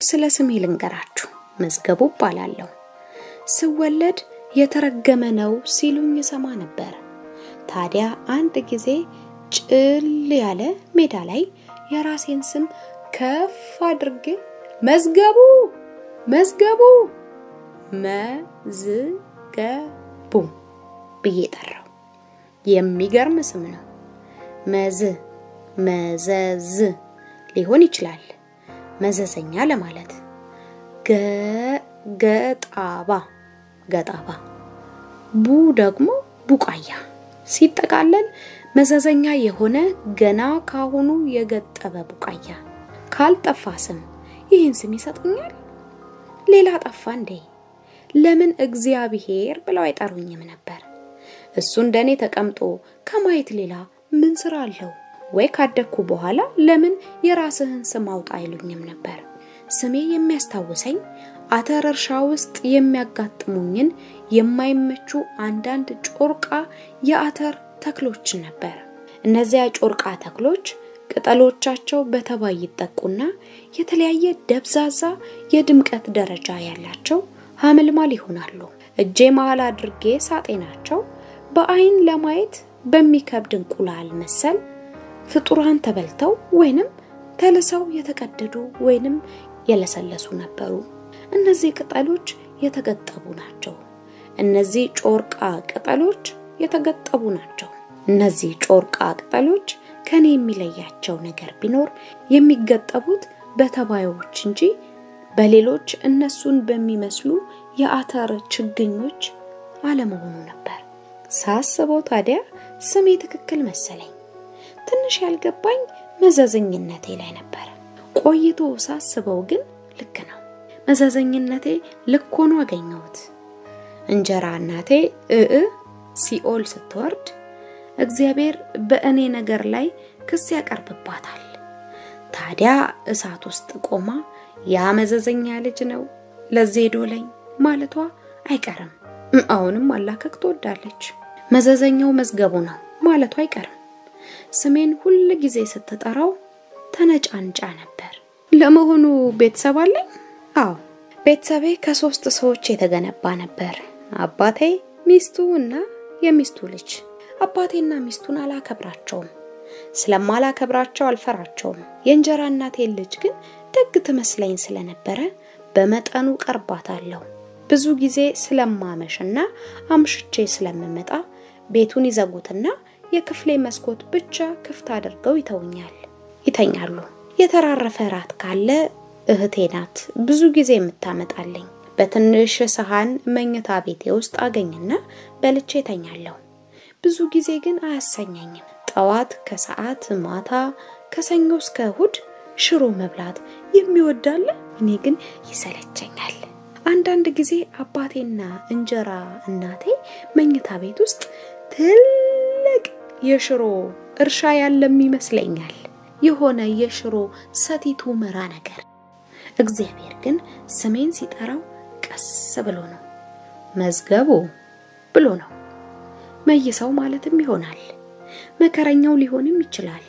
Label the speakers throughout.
Speaker 1: ስለ ስሜ ልንገራችሁ። መዝገቡ እባላለሁ። ስወለድ የተረገመ ነው ሲሉኝ ሰማ ነበር። ታዲያ አንድ ጊዜ ጭል ያለ ሜዳ ላይ የራሴን ስም ከፍ አድርጌ መዝገቡ መዝገቡ መዝገቡ ብዬ ጠራው። የሚገርም ስም ነው። መዝ መዘዝ ሊሆን ይችላል፣ መዘዘኛ ለማለት። ገጣባ ገጣባ፣ ቡ ደግሞ ቡቃያ ሲጠቃለል መዘዘኛ የሆነ ገና ካሁኑ የገጠበ ቡቃያ። ካልጠፋ ስም ይህን ስም ይሰጡኛል? ሌላ ጠፋ እንዴ? ለምን እግዚአብሔር ብለው አይጠሩኝም ነበር? እሱ እንደኔ ተቀምጦ ከማየት ሌላ ምን ስራ አለው? ወይ ካደግኩ በኋላ ለምን የራስህን ስም አውጣ አይሉኝም ነበር? ስሜ የሚያስታውሰኝ አተር እርሻ ውስጥ የሚያጋጥሙኝን የማይመቹ አንዳንድ ጮርቃ የአተር ተክሎችን ነበር። እነዚያ ጮርቃ ተክሎች ቅጠሎቻቸው በተባይ ይጠቁና የተለያየ ደብዛዛ የድምቀት ደረጃ ያላቸው ሐመልማል ይሆናሉ። እጄ መሃል አድርጌ ሳጤናቸው በአይን ለማየት በሚከብድ እንቁላል መሰል ፍጡራን ተበልተው ወይንም ተልሰው የተቀደዱ ወይንም የለሰለሱ ነበሩ። እነዚህ ቅጠሎች የተገጠቡ ናቸው። እነዚህ ጮርቃ ቅጠሎች የተገጠቡ ናቸው። እነዚህ ጮርቃ ቅጠሎች ከኔ የሚለያቸው ነገር ቢኖር የሚገጠቡት በተባዮች እንጂ በሌሎች እነሱን በሚመስሉ የአተር ችግኞች አለመሆኑ ነበር። ሳስበው ታዲያ ስሜ ትክክል መሰለኝ። ትንሽ ያልገባኝ መዘዘኝነቴ ላይ ነበር። ቆይቶ ሳስበው ግን ልክ ነው። መዘዘኝነቴ ልክ ሆኖ አገኘሁት። እንጀራ እናቴ እእ ሲኦል ስትወርድ እግዚአብሔር በእኔ ነገር ላይ ክስ ያቀርብባታል። ታዲያ እሳት ውስጥ ቆማ ያ መዘዘኛ ልጅ ነው ለዚህ ዶለኝ ማለቷ አይቀርም። አሁንም ማላከክ ትወዳለች። መዘዘኛው መዝገቡ ነው ማለቷ አይቀርም። ስሜን ሁል ጊዜ ስትጠራው ተነጫንጫ ነበር። ለመሆኑ ቤተሰብ አለኝ? አዎ፣ ቤተሰቤ ከሶስት ሰዎች የተገነባ ነበር። አባቴ፣ ሚስቱ እና የሚስቱ ልጅ። አባቴና ሚስቱን አላከብራቸውም። ስለማላከብራቸው አልፈራቸውም። የእንጀራ እናቴን ልጅ ግን ደግ ትመስለኝ ስለነበረ በመጠኑ ቀርባታለሁ። ብዙ ጊዜ ስለማመሽና አምሽቼ ስለምመጣ ቤቱን ይዘጉትና የክፍሌ መስኮት ብቻ ክፍት አድርገው ይተውኛል ይተኛሉ። የተራረፈ ራት ካለ እህቴ ናት ብዙ ጊዜ የምታመጣልኝ። በትንሽ ሰሃን መኝታ ቤቴ ውስጥ አገኝና በልቼ ተኛለሁ። ብዙ ጊዜ ግን አያሰኘኝም። ጠዋት፣ ከሰዓት፣ ማታ፣ ከሰኞ እስከ እሁድ ሽሮ መብላት የሚወዳለ እኔ ግን ይሰለቸኛል። አንዳንድ ጊዜ አባቴና እንጀራ እናቴ መኝታ ቤት ውስጥ ትልቅ የሽሮ እርሻ ያለም ይመስለኛል። የሆነ የሽሮ ሰቲት ሁመራ ነገር። እግዚአብሔር ግን ስሜን ሲጠራው ቀስ ብሎ ነው። መዝገቡ ብሎ ነው። መይሰው ማለትም ይሆናል። መከረኛው ሊሆንም ይችላል።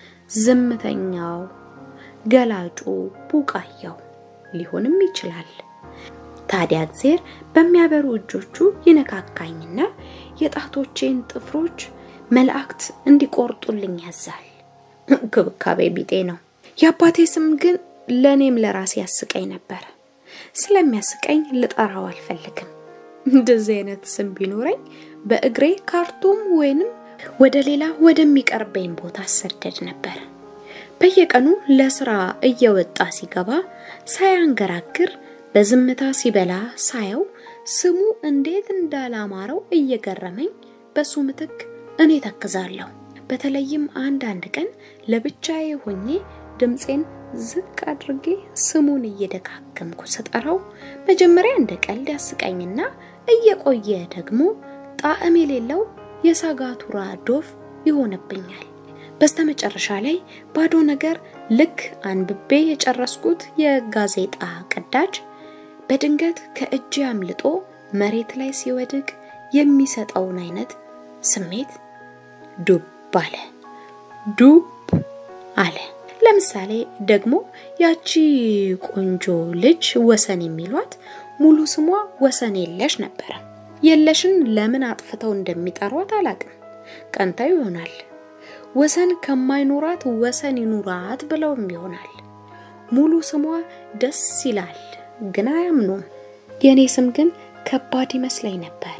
Speaker 1: ዝምተኛው፣ ገላጩ፣ ቡቃያው ሊሆንም ይችላል። ታዲያ እግዚአብሔር በሚያበሩ እጆቹ ይነካካኝና የጣቶቼን ጥፍሮች መላእክት እንዲቆርጡልኝ ያዛል። እንክብካቤ ቢጤ ነው። የአባቴ ስም ግን ለእኔም ለራሴ ያስቀኝ ነበር። ስለሚያስቀኝ ልጠራው አልፈልግም። እንደዚህ አይነት ስም ቢኖረኝ በእግሬ ካርቱም ወይንም ወደ ሌላ ወደሚቀርበኝ ቦታ አሰደድ ነበር። በየቀኑ ለስራ እየወጣ ሲገባ ሳያንገራግር በዝምታ ሲበላ ሳየው ስሙ እንዴት እንዳላማረው እየገረመኝ በሱ ምትክ እኔ ተክዛለሁ። በተለይም አንዳንድ ቀን ለብቻዬ ሆኜ ድምፄን ዝቅ አድርጌ ስሙን እየደጋገምኩ ስጠራው መጀመሪያ እንደ ቀልድ ያስቀኝና እየቆየ ደግሞ ጣዕም የሌለው የሳጋቱራ ዶፍ ይሆንብኛል። በስተመጨረሻ ላይ ባዶ ነገር ልክ አንብቤ የጨረስኩት የጋዜጣ ቅዳጅ በድንገት ከእጅ አምልጦ መሬት ላይ ሲወድቅ የሚሰጠውን አይነት ስሜት ዱብ አለ። ዱብ አለ። ለምሳሌ ደግሞ ያቺ ቆንጆ ልጅ ወሰን የሚሏት ሙሉ ስሟ ወሰን የለሽ ነበረ። የለሽን ለምን አጥፍተው እንደሚጠሯት አላቅም። ቀንታው ይሆናል። ወሰን ከማይኖራት ወሰን ይኑራት ብለውም ይሆናል። ሙሉ ስሟ ደስ ይላል፣ ግን አያምኑም። የእኔ ስም ግን ከባድ ይመስለኝ ነበር።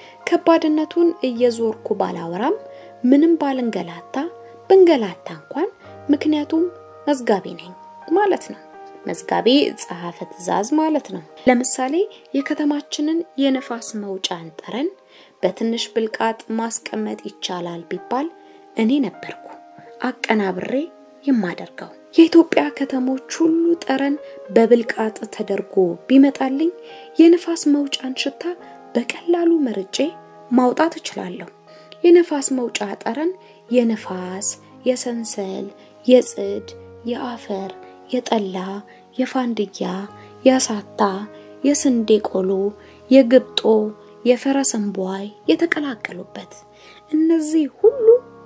Speaker 1: ከባድነቱን እየዞርኩ ባላወራም ምንም ባልንገላታ ብንገላታ እንኳን ምክንያቱም መዝጋቢ ነኝ ማለት ነው። መዝጋቢ ጸሐፌ ትእዛዝ ማለት ነው። ለምሳሌ የከተማችንን የንፋስ መውጫን ጠረን በትንሽ ብልቃጥ ማስቀመጥ ይቻላል ቢባል እኔ ነበርኩ አቀናብሬ የማደርገው። የኢትዮጵያ ከተሞች ሁሉ ጠረን በብልቃጥ ተደርጎ ቢመጣልኝ የንፋስ መውጫን ሽታ በቀላሉ መርጬ ማውጣት እችላለሁ። የንፋስ መውጫ ጠረን የንፋስ፣ የሰንሰል፣ የጽድ፣ የአፈር፣ የጠላ፣ የፋንድያ፣ የአሳታ፣ የስንዴ ቆሎ፣ የግብጦ፣ የፈረስ እንቧይ የተቀላቀሉበት እነዚህ ሁሉ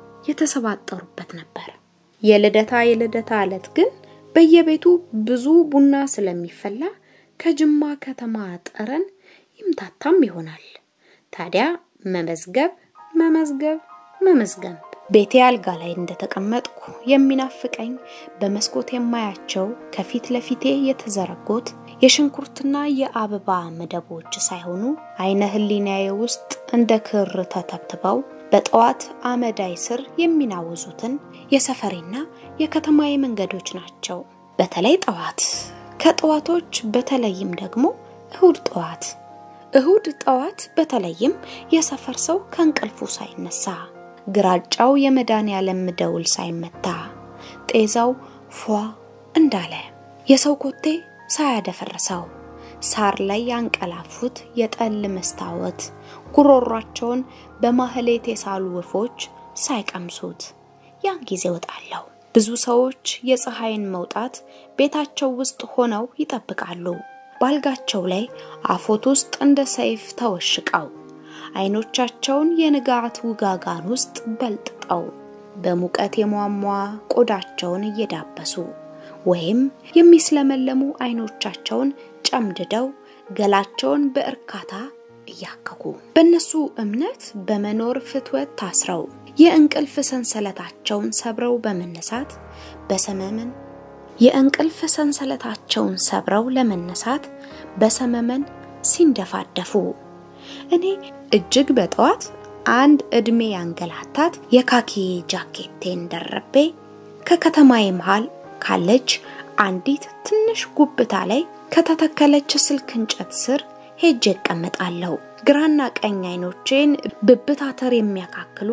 Speaker 1: የተሰባጠሩበት ነበር። የልደታ የልደታ ዕለት ግን በየቤቱ ብዙ ቡና ስለሚፈላ ከጅማ ከተማ ጠረን ይምታታም ይሆናል። ታዲያ መመዝገብ መመዝገብ መመዝገብ ቤቴ አልጋ ላይ እንደተቀመጥኩ የሚናፍቀኝ በመስኮት የማያቸው ከፊት ለፊቴ የተዘረጉት የሽንኩርትና የአበባ መደቦች ሳይሆኑ አይነ ህሊናዬ ውስጥ እንደ ክር ተተብትበው በጠዋት አመዳይ ስር የሚናወዙትን የሰፈሬና የከተማዬ መንገዶች ናቸው። በተለይ ጠዋት፣ ከጠዋቶች በተለይም ደግሞ እሁድ ጠዋት እሁድ ጠዋት በተለይም የሰፈር ሰው ከእንቅልፉ ሳይነሳ ግራጫው የመድኃኔዓለም ደውል ሳይመታ ጤዛው ፏ እንዳለ የሰው ኮቴ ሳያደፈርሰው ሳር ላይ ያንቀላፉት የጠል መስታወት ጉሮሯቸውን በማህሌት የሳሉ ወፎች ሳይቀምሱት ያን ጊዜ እወጣለሁ። ብዙ ሰዎች የፀሐይን መውጣት ቤታቸው ውስጥ ሆነው ይጠብቃሉ። ባልጋቸው ላይ አፎት ውስጥ እንደ ሰይፍ ተወሽቀው አይኖቻቸውን የንጋት ውጋጋን ውስጥ በልጥጠው በሙቀት የሟሟ ቆዳቸውን እየዳበሱ ወይም የሚስለመለሙ አይኖቻቸውን ጨምድደው ገላቸውን በእርካታ እያከኩ በእነሱ እምነት በመኖር ፍትወት ታስረው የእንቅልፍ ሰንሰለታቸውን ሰብረው በመነሳት በሰመመን የእንቅልፍ ሰንሰለታቸውን ሰብረው ለመነሳት በሰመመን ሲንደፋደፉ እኔ እጅግ በጠዋት አንድ እድሜ ያንገላታት የካኪ ጃኬቴን ደረቤ ከከተማዬ መሃል ካለች አንዲት ትንሽ ጉብታ ላይ ከተተከለች ስልክ እንጨት ስር ሄጄ እቀመጣለሁ። ግራና ቀኝ አይኖቼን ብብታተር የሚያካክሉ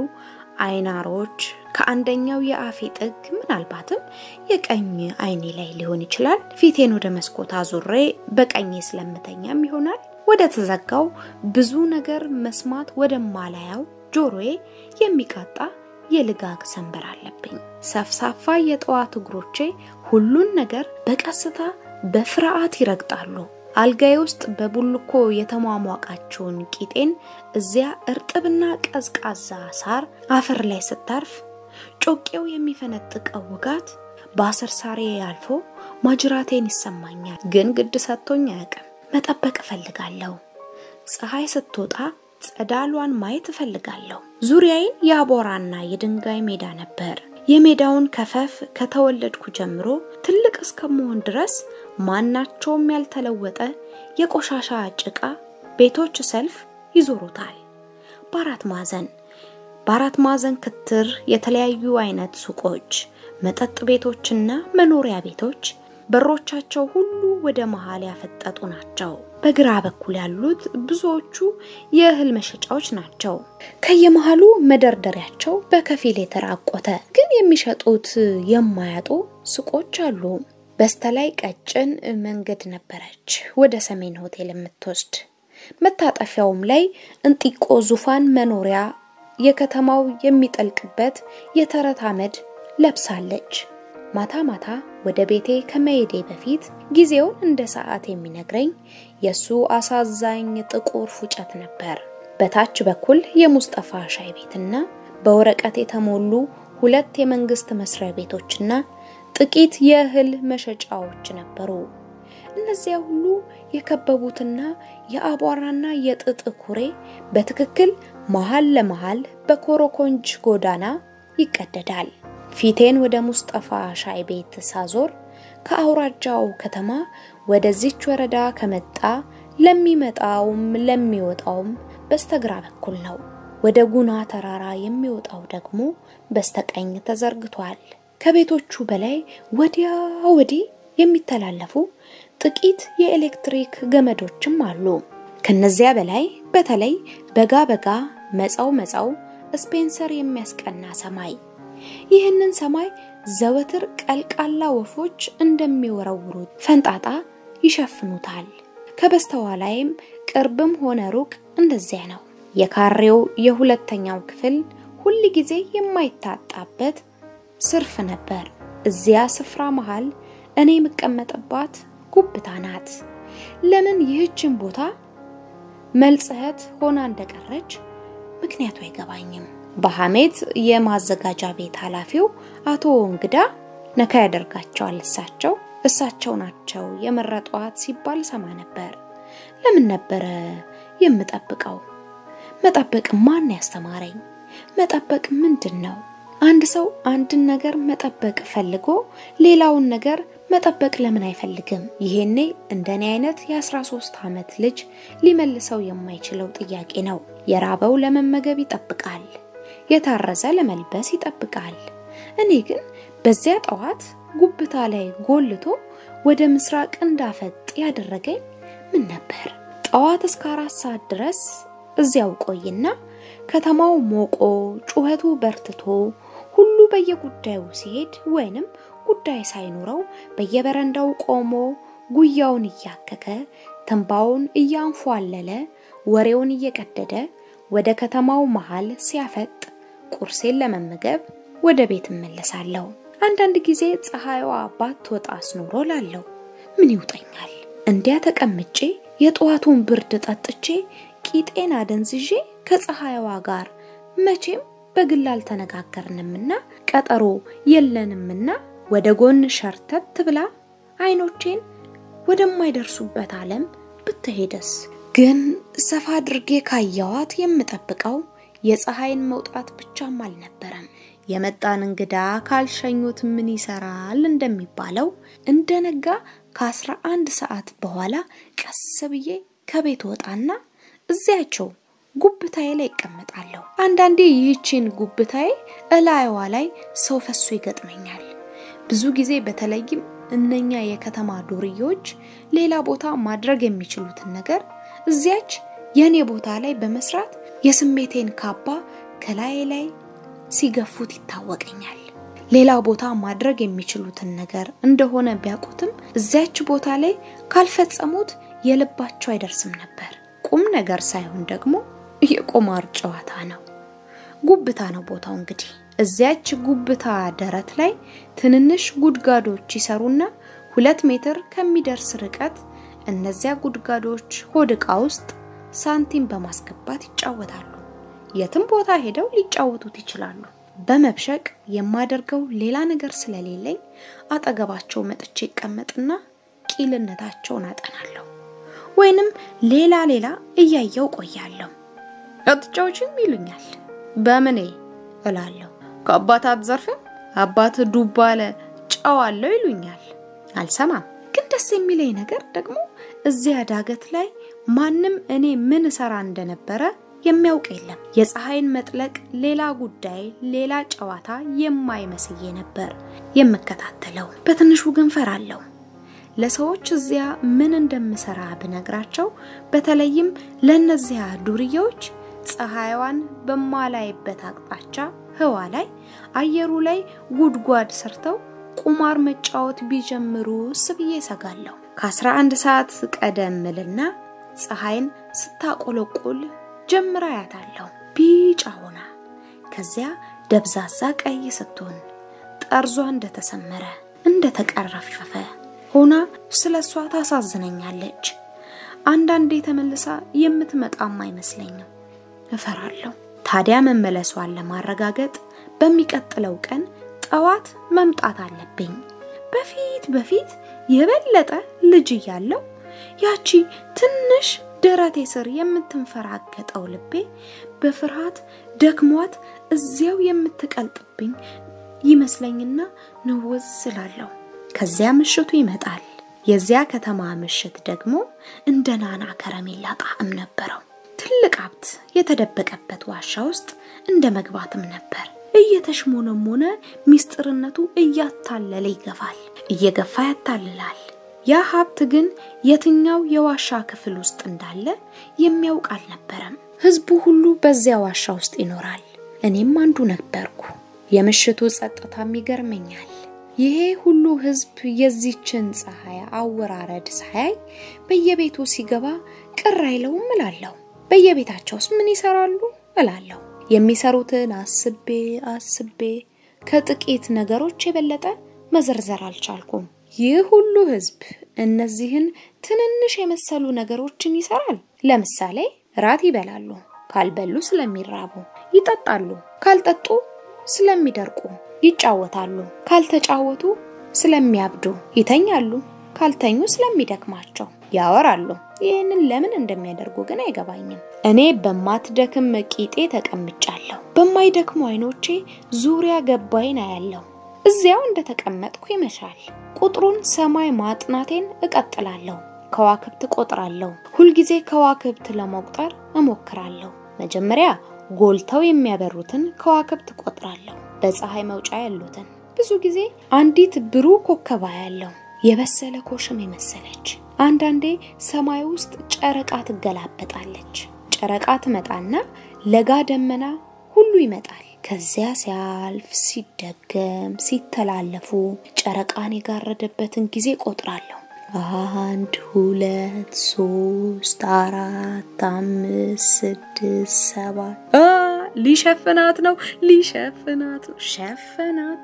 Speaker 1: አይናሮች ከአንደኛው የአፌ ጥግ ምናልባትም የቀኝ አይኔ ላይ ሊሆን ይችላል። ፊቴን ወደ መስኮት አዙሬ በቀኜ ስለምተኛም ይሆናል ወደ ተዘጋው ብዙ ነገር መስማት ወደማላያው ጆሮዬ የሚቃጣ የልጋግ ሰንበር አለብኝ። ሰፍሳፋ የጠዋት እግሮቼ ሁሉን ነገር በቀስታ በፍርሃት ይረግጣሉ። አልጋዬ ውስጥ በቡልኮ የተሟሟቃቸውን ቂጤን እዚያ እርጥብና ቀዝቃዛ ሳር አፈር ላይ ስታርፍ ጮቄው የሚፈነጥቀው ውጋት በአስር ሳሬ አልፎ ማጅራቴን ይሰማኛል። ግን ግድ ሰጥቶኝ አያውቅም። መጠበቅ እፈልጋለሁ። ፀሐይ ስትወጣ ጸዳሏን ማየት እፈልጋለሁ። ዙሪያዬን የአቧራና የድንጋይ ሜዳ ነበር። የሜዳውን ከፈፍ ከተወለድኩ ጀምሮ ትልቅ እስከመሆን ድረስ ማናቸውም ያልተለወጠ የቆሻሻ ጭቃ ቤቶች ሰልፍ ይዞሩታል። በአራት ማዕዘን በአራት ማዕዘን ክትር የተለያዩ አይነት ሱቆች፣ መጠጥ ቤቶችና መኖሪያ ቤቶች በሮቻቸው ሁሉ ወደ መሃል ያፈጠጡ ናቸው። በግራ በኩል ያሉት ብዙዎቹ የእህል መሸጫዎች ናቸው። ከየመሃሉ መደርደሪያቸው በከፊል የተራቆተ ግን የሚሸጡት የማያጡ ሱቆች አሉ። በስተላይ ቀጭን መንገድ ነበረች ወደ ሰሜን ሆቴል የምትወስድ። መታጠፊያውም ላይ እንጢቆ ዙፋን መኖሪያ የከተማው የሚጠልቅበት የተረት አመድ ለብሳለች። ማታ ማታ ወደ ቤቴ ከመሄዴ በፊት ጊዜውን እንደ ሰዓት የሚነግረኝ የሱ አሳዛኝ ጥቁር ፉጨት ነበር። በታች በኩል የሙስጠፋ ሻይ ቤትና በወረቀት የተሞሉ ሁለት የመንግስት መስሪያ ቤቶችና ጥቂት የእህል መሸጫዎች ነበሩ። እነዚያ ሁሉ የከበቡትና የአቧራና የጥጥ ኩሬ በትክክል መሃል ለመሃል በኮረኮንች ጎዳና ይቀደዳል። ፊቴን ወደ ሙስጠፋ ሻይ ቤት ሳዞር ከአውራጃው ከተማ ወደዚች ወረዳ ከመጣ ለሚመጣውም ለሚወጣውም በስተግራ በኩል ነው። ወደ ጉና ተራራ የሚወጣው ደግሞ በስተቀኝ ተዘርግቷል። ከቤቶቹ በላይ ወዲያ ወዲህ የሚተላለፉ ጥቂት የኤሌክትሪክ ገመዶችም አሉ። ከነዚያ በላይ በተለይ በጋ በጋ መጻው መጻው ስፔንሰር የሚያስቀና ሰማይ ይህንን ሰማይ ዘወትር ቀልቃላ ወፎች እንደሚወረውሩት ፈንጣጣ ይሸፍኑታል። ከበስተኋላይም ቅርብም ሆነ ሩቅ እንደዚያ ነው። የካሬው የሁለተኛው ክፍል ሁል ጊዜ የማይታጣበት ስርፍ ነበር። እዚያ ስፍራ መሃል እኔ የምቀመጥባት ጉብታ ናት። ለምን ይህችን ቦታ መልጽህት ሆና እንደቀረች ምክንያቱ አይገባኝም። በሐሜት የማዘጋጃ ቤት ኃላፊው አቶ እንግዳ ነካ ያደርጋቸዋል። እሳቸው እሳቸው ናቸው የመረጧት ሲባል ሰማ ነበር። ለምን ነበረ የምጠብቀው? መጠበቅ ማን ያስተማረኝ? መጠበቅ ምንድን ነው? አንድ ሰው አንድን ነገር መጠበቅ ፈልጎ ሌላውን ነገር መጠበቅ ለምን አይፈልግም? ይሄኔ እንደኔ አይነት የ13 ዓመት ልጅ ሊመልሰው የማይችለው ጥያቄ ነው። የራበው ለመመገብ ይጠብቃል፣ የታረዘ ለመልበስ ይጠብቃል። እኔ ግን በዚያ ጠዋት ጉብታ ላይ ጎልቶ ወደ ምስራቅ እንዳፈጥ ያደረገኝ ምን ነበር? ጠዋት እስከ አራት ሰዓት ድረስ እዚያው ቆይና ከተማው ሞቆ ጩኸቱ በርትቶ ሁሉ በየጉዳዩ ሲሄድ ወይንም ጉዳይ ሳይኖረው በየበረንዳው ቆሞ ጉያውን እያከከ ትንባውን እያንፏለለ ወሬውን እየቀደደ ወደ ከተማው መሃል ሲያፈጥ ቁርሴን ለመመገብ ወደ ቤት እመለሳለሁ። አንዳንድ ጊዜ ፀሐይዋ ባትወጣ አስኖሮ ላለው ምን ይውጠኛል? እንዲያ ተቀምጬ የጠዋቱን ብርድ ጠጥቼ ቂጤን አደንዝዤ ከፀሐይዋ ጋር መቼም በግል አልተነጋገርንምና ቀጠሮ የለንምና ወደ ጎን ሸርተት ብላ አይኖቼን ወደማይደርሱበት ዓለም ብትሄደስ? ግን ሰፋ አድርጌ ካየዋት የምጠብቀው የፀሐይን መውጣት ብቻም አልነበረም። የመጣን እንግዳ ካልሸኙት ምን ይሰራል እንደሚባለው እንደነጋ ከአስራ አንድ ሰዓት በኋላ ቀስ ብዬ ከቤት ወጣና እዚያቸው ጉብታዬ ላይ ይቀመጣለሁ። አንዳንዴ ይህችን ጉብታዬ እላይዋ ላይ ሰው ፈሶ ይገጥመኛል። ብዙ ጊዜ በተለይም እነኛ የከተማ ዱርዬዎች ሌላ ቦታ ማድረግ የሚችሉትን ነገር እዚያች የኔ ቦታ ላይ በመስራት የስሜቴን ካባ ከላይ ላይ ሲገፉት ይታወቀኛል። ሌላ ቦታ ማድረግ የሚችሉትን ነገር እንደሆነ ቢያውቁትም እዚያች ቦታ ላይ ካልፈጸሙት የልባቸው አይደርስም ነበር። ቁም ነገር ሳይሆን ደግሞ የቁማር ጨዋታ ነው። ጉብታ ነው ቦታው እንግዲህ። እዚያች ጉብታ ደረት ላይ ትንንሽ ጉድጋዶች ይሰሩና ሁለት ሜትር ከሚደርስ ርቀት እነዚያ ጉድጋዶች ሆድ ዕቃ ውስጥ ሳንቲም በማስገባት ይጫወታሉ። የትም ቦታ ሄደው ሊጫወቱት ይችላሉ። በመብሸቅ የማደርገው ሌላ ነገር ስለሌለኝ አጠገባቸው መጥቼ ይቀመጥና ቂልነታቸውን አጠናለሁ፣ ወይንም ሌላ ሌላ እያየው ቆያለሁ። አትጫዎችም ይሉኛል። በምኔ እላለሁ። ከአባት አትዘርፍም፣ አባት ዱባ አለ ጨው አለው ይሉኛል። አልሰማም። ግን ደስ የሚለኝ ነገር ደግሞ እዚያ ዳገት ላይ ማንም እኔ ምን እሰራ እንደነበረ የሚያውቅ የለም። የፀሐይን መጥለቅ ሌላ ጉዳይ፣ ሌላ ጨዋታ የማይመስዬ ነበር የምከታተለው። በትንሹ ግን ፈራለሁ። ለሰዎች እዚያ ምን እንደምሰራ ብነግራቸው፣ በተለይም ለእነዚያ ዱርዬዎች ፀሐይዋን በማላይበት አቅጣጫ ህዋ ላይ አየሩ ላይ ጉድጓድ ሰርተው ቁማር መጫወት ቢጀምሩ ስብዬ ሰጋለሁ። ከ11 ሰዓት ቀደም ምልና ፀሐይን ስታቆለቁል ጀምራ ያታለሁ ቢጫ ሆና፣ ከዚያ ደብዛዛ ቀይ ስትሆን ጠርዟ እንደተሰመረ እንደተቀረፈፈ ሆና ስለ እሷ ታሳዝነኛለች። አንዳንዴ ተመልሳ የምትመጣም አይመስለኝም። እፈራለሁ። ታዲያ መመለሷን ለማረጋገጥ በሚቀጥለው ቀን ጠዋት መምጣት አለብኝ። በፊት በፊት የበለጠ ልጅ እያለው ያቺ ትንሽ ደረቴ ስር የምትንፈራገጠው ልቤ በፍርሃት ደክሟት እዚያው የምትቀልጥብኝ ይመስለኝና ንውዝ ስላለሁ። ከዚያ ምሽቱ ይመጣል። የዚያ ከተማ ምሽት ደግሞ እንደ ናና ከረሜላ ጣዕም ነበረው። ትልቅ ሀብት የተደበቀበት ዋሻ ውስጥ እንደ መግባትም ነበር። እየተሽሞነሞነ ሚስጥርነቱ እያታለለ ይገፋል፣ እየገፋ ያታልላል። ያ ሀብት ግን የትኛው የዋሻ ክፍል ውስጥ እንዳለ የሚያውቅ አልነበረም። ህዝቡ ሁሉ በዚያ ዋሻ ውስጥ ይኖራል። እኔም አንዱ ነበርኩ። የምሽቱ ጸጥታም ይገርመኛል። ይሄ ሁሉ ህዝብ የዚችን ፀሐይ አወራረድ ሳያይ በየቤቱ ሲገባ ቅር አይለውም እላለሁ። በየቤታቸውስ ምን ይሰራሉ እላለሁ። የሚሰሩትን አስቤ አስቤ ከጥቂት ነገሮች የበለጠ መዘርዘር አልቻልኩም። ይህ ሁሉ ህዝብ እነዚህን ትንንሽ የመሰሉ ነገሮችን ይሰራል። ለምሳሌ ራት ይበላሉ፣ ካልበሉ ስለሚራቡ፣ ይጠጣሉ፣ ካልጠጡ ስለሚደርቁ፣ ይጫወታሉ፣ ካልተጫወቱ ስለሚያብዱ፣ ይተኛሉ፣ ካልተኙ ስለሚደክማቸው፣ ያወራሉ። ይህንን ለምን እንደሚያደርጉ ግን አይገባኝም። እኔ በማትደክም ቂጤ ተቀምጫለሁ። በማይደክሙ አይኖቼ ዙሪያ ገባይን አያለሁ። እዚያው እንደተቀመጥኩ ይመሻል። ቁጥሩን ሰማይ ማጥናቴን እቀጥላለሁ። ከዋክብት ቆጥራለሁ። ሁልጊዜ ከዋክብት ለመቁጠር እሞክራለሁ። መጀመሪያ ጎልተው የሚያበሩትን ከዋክብት ቆጥራለሁ፣ በፀሐይ መውጫ ያሉትን። ብዙ ጊዜ አንዲት ብሩህ ኮከብ አያለሁ፣ የበሰለ ኮሽም የመሰለች። አንዳንዴ ሰማይ ውስጥ ጨረቃ ትገላበጣለች። ጨረቃ ትመጣና ለጋ ደመና ሁሉ ይመጣል። ከዚያ ሲያልፍ ሲደገም ሲተላለፉ ጨረቃን የጋረደበትን ጊዜ ቆጥራለሁ። አንድ ሁለት ሶስት አራት አምስት ስድስት ሰባት ሊሸፍናት ነው ሊሸፍናት ነው ሸፈናት።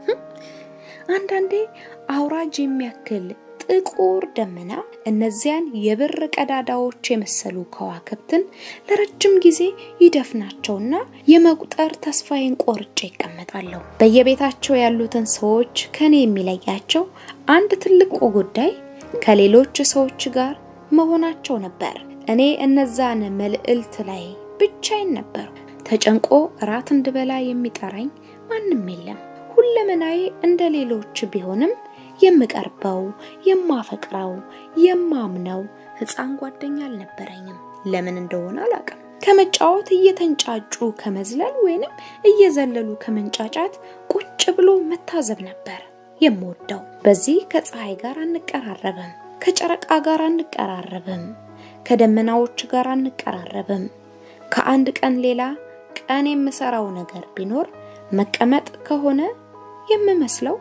Speaker 1: አንዳንዴ አውራጅ የሚያክል ጥቁር ደመና እነዚያን የብር ቀዳዳዎች የመሰሉ ከዋክብትን ለረጅም ጊዜ ይደፍናቸውና የመቁጠር ተስፋዬን ቆርጬ ይቀመጣለሁ። በየቤታቸው ያሉትን ሰዎች ከኔ የሚለያቸው አንድ ትልቁ ጉዳይ ከሌሎች ሰዎች ጋር መሆናቸው ነበር። እኔ እነዛን መልዕልት ላይ ብቻዬን ነበሩ። ተጨንቆ እራት እንድበላ የሚጠራኝ ማንም የለም። ሁለመናዬ እንደ ሌሎች ቢሆንም የምቀርበው የማፈቅረው የማምነው ሕፃን ጓደኛ አልነበረኝም። ለምን እንደሆነ አላውቅም። ከመጫወት እየተንጫጩ ከመዝለል ወይንም እየዘለሉ ከመንጫጫት ቁጭ ብሎ መታዘብ ነበር የምወደው። በዚህ ከፀሐይ ጋር አንቀራረብም፣ ከጨረቃ ጋር አንቀራረብም፣ ከደመናዎች ጋር አንቀራረብም። ከአንድ ቀን ሌላ ቀን የምሰራው ነገር ቢኖር መቀመጥ ከሆነ የምመስለው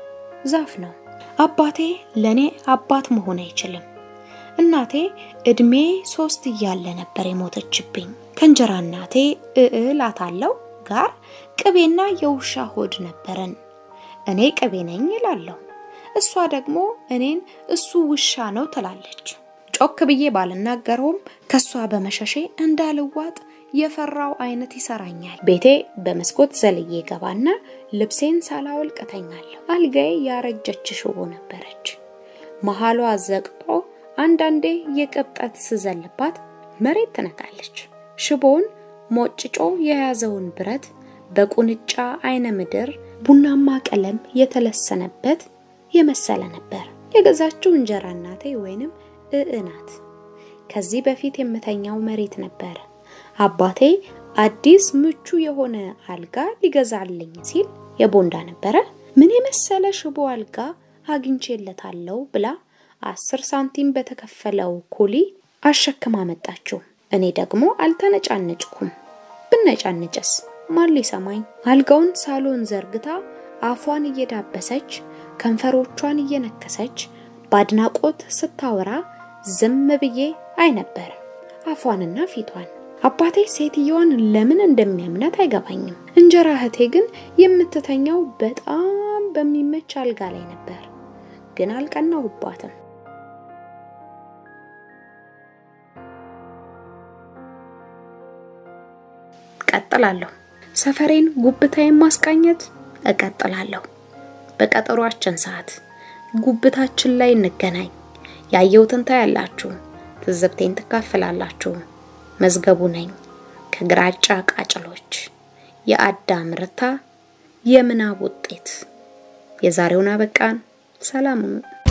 Speaker 1: ዛፍ ነው። አባቴ ለኔ አባት መሆን አይችልም። እናቴ እድሜ ሶስት እያለ ነበር የሞተችብኝ። ከእንጀራ እናቴ እላታለው ጋር ቅቤና የውሻ ሆድ ነበረን። እኔ ቅቤ ነኝ እላለሁ፣ እሷ ደግሞ እኔን እሱ ውሻ ነው ትላለች። ጮክ ብዬ ባልናገረውም ከሷ በመሸሼ እንዳልዋጥ የፈራው አይነት ይሰራኛል። ቤቴ በመስኮት ዘልዬ ገባና ልብሴን ሳላወልቅ እተኛለሁ። አልጋዬ ያረጀች ሽቦ ነበረች። መሃሏ ዘቅጦ አንዳንዴ የቅብጠት ስዘልባት መሬት ትነካለች። ሽቦውን ሞጭጮ የያዘውን ብረት በቁንጫ አይነ ምድር ቡናማ ቀለም የተለሰነበት የመሰለ ነበር። የገዛችው እንጀራ እናቴ ወይንም እእናት። ከዚህ በፊት የምተኛው መሬት ነበር። አባቴ አዲስ ምቹ የሆነ አልጋ ሊገዛልኝ ሲል የቦንዳ ነበረ። ምን የመሰለ ሽቦ አልጋ አግኝቼለታለሁ ብላ አስር ሳንቲም በተከፈለው ኩሊ አሸክማ መጣችው። እኔ ደግሞ አልተነጫነጭኩም። ብነጫነጭስ ማን ሊሰማኝ? አልጋውን ሳሎን ዘርግታ አፏን እየዳበሰች ከንፈሮቿን እየነከሰች በአድናቆት ስታወራ ዝም ብዬ አይ ነበር አፏንና ፊቷን። አባቴ ሴትየዋን ለምን እንደሚያምናት አይገባኝም። እንጀራ እህቴ ግን የምትተኛው በጣም በሚመች አልጋ ላይ ነበር። ግን አልቀናሁባትም። እቀጥላለሁ። ሰፈሬን ጉብታዬን ማስቃኘት እቀጥላለሁ። በቀጠሯችን ሰዓት ጉብታችን ላይ እንገናኝ። ያየሁትን ታያላችሁ፣ ትዝብቴን ትካፈላላችሁ። መዝገቡ ነኝ ከግራጫ ቃጭሎች የአዳም ርታ የምናብ ውጤት። የዛሬውን አበቃን። ሰላም